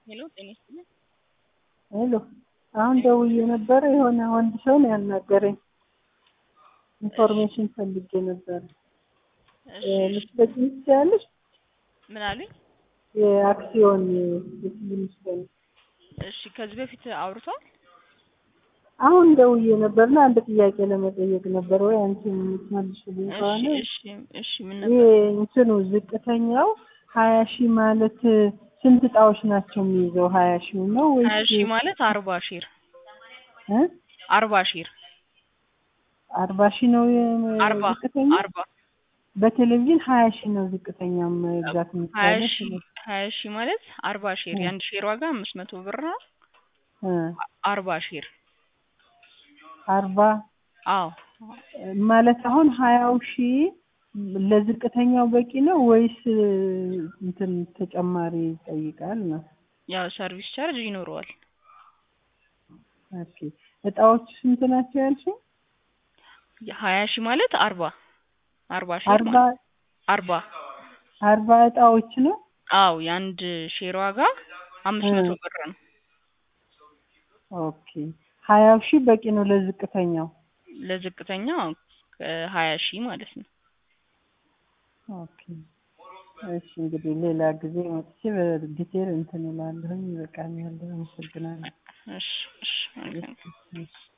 ሄሎ ጤና ይስጥልኝ። ሄሎ አሁን ደውዬ ነበረ። የሆነ ወንድ ሰው ነው ያናገረኝ። ኢንፎርሜሽን ፈልጌ ነበረ። እሺ ልትሰጪኝ ትችያለሽ? ምን አሉኝ? የአክሲዮን የፊልም እሺ ከዚህ በፊት አውርቷል? አሁን ደውዬ ነበርና አንድ ጥያቄ ለመጠየቅ ነበር። ወይ አንቺ የምትመልሽልኝ እሺ ከሆነ እሺ እሺ ምን ይሄ ነበር? እንትኑ ዝቅተኛው ሀያ ሺህ ማለት ስንት እጣዎች ናቸው የሚይዘው? ሀያ ሺህ ነው ሀያ ወይስ ሺህ ማለት አርባ ሺህ እ? አርባ ሺህ አርባ ሺህ ነው የ- አርባ ዝቅተኛ? አርባ በቴሌቪዥን ሀያ ሺህ ነው ዝቅተኛ መግዛት ሀያ የሚቻለው። ሺህ ሀያ ሺህ ማለት አርባ ሺህ የአንድ ሼር ዋጋ አምስት መቶ ብር ነው። እ አርባ ሺህ አርባ አዎ ማለት አሁን ሀያው ሺህ ለዝቅተኛው በቂ ነው ወይስ እንትን ተጨማሪ ይጠይቃል ነው? ያው ሰርቪስ ቻርጅ ይኖረዋል። ኦኬ እጣዎቹ ስንት ናቸው ያልሽኝ? ሀያ ሺህ ማለት አርባ አርባ ሼር አርባ ማለት አርባ አርባ እጣዎች ነው። አዎ የአንድ ሼር ዋጋ አምስት መቶ እ። ብር ነው። ኦኬ ሀያው ሺህ በቂ ነው ለዝቅተኛው። ለዝቅተኛው ሀያ ሺህ ማለት ነው። ኦኬ እሺ እንግዲህ ሌላ ጊዜ መጥቼ በዲቴል እንትን እላለሁኝ። ይበቃኛል። አመሰግናለሁ። እሺ እሺ መልካም እሺ